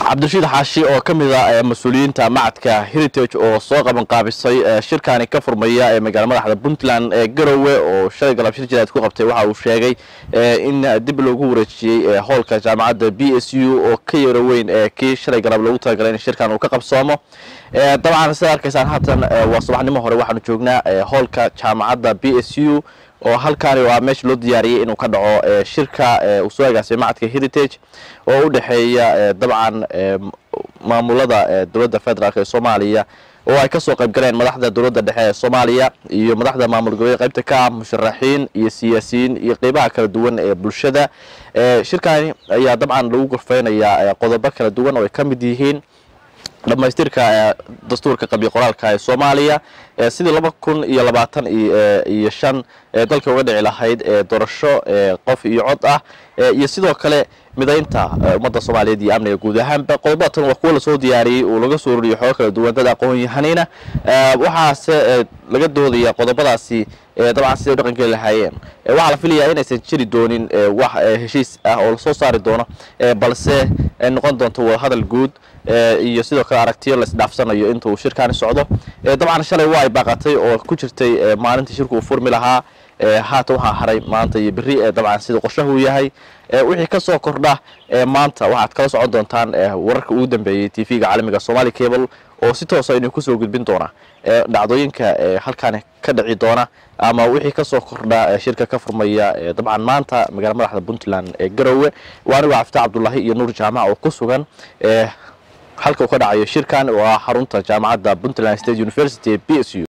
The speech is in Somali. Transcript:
cabdirashiid xaashi oo ka mid a mas-uuliyiinta macadka heritage oo soo qabanqaabisay shirkani ka furmaya ee magaala madaxda puntland ee garowe oo shalay galab shir jiraad ku qabtay waxa uu sheegay in dib loogu wareejiyey hoolka jaamacadda b s u oo ka yaro weyn ee kii shalay galab loogu talagalay in shirkan uu ka qabsoomo dabcan sidaad arkaysaan haatan waa subaxnimo hore waxaanu joognaa hoolka jaamacadda b s u oo halkaani waa meesha loo diyaariyey inuu ka dhaco shirka uu soo agaasay macadka heritage oo u dhexeeya dabcan maamulada dowladda federaalk ee soomaaliya oo ay kasoo qayb galeen madaxda dowladda dhexe ee soomaaliya iyo madaxda maamul goboleed qaybta ka ah musharaxiin iyo siyaasiyiin iyo qeybaha kala duwan ee bulshada shirkani ayaa dabcan lagu gorfeynayaa qodobo kala duwan oo ay ka mid yihiin dhamaystirka dastuurka qabiil qoraalka ee soomaaliya sidii laba kun iyo labaatan iyo shan dalka uga dhici lahayd doorasho qof iyo cod ah iyo sidoo kale midaynta ummadda soomaaliyeed iyo amniga guud ahaanba qodobadatan waa kuwo lasoo diyaariyey oo laga soo roriyay xoogo kala duwan dad aqoon-yahanina waxaase laga doodaya qodobadaasi dabcan siday u dhaqan geli lahaayeen waxaa la filayaa inaysan jiri doonin wax heshiis ah oo lasoo saari doono balse noqon doonto wadahadal guud iyo sidoo kale aragtiyo la isdhaafsanayo inta uu shirkaani socdo dabcan shalay waa ay baaqatay oo ku jirtay maalintii shirku uu furmi lahaa haatan waxaa haray maanta iyo beri dabcan sida qorshahu yahay wixii ka soo kordha maanta waxaad kala socon doontaan wararka ugu dambeeyey t v-ga caalamiga somali cable oo si toosa inuu kusoo gudbin doona dhacdooyinka halkaani ka dhici doona ama wixii kasoo kordha shirka ka furmaya dabcan maanta magaala madaxda puntland ee garowe waa anigo cafta cabdulaahi iyo nuur jaamac oo ku sugan halka uu ka dhacayo shirkan oo ah xarunta jaamacadda puntland state university b s u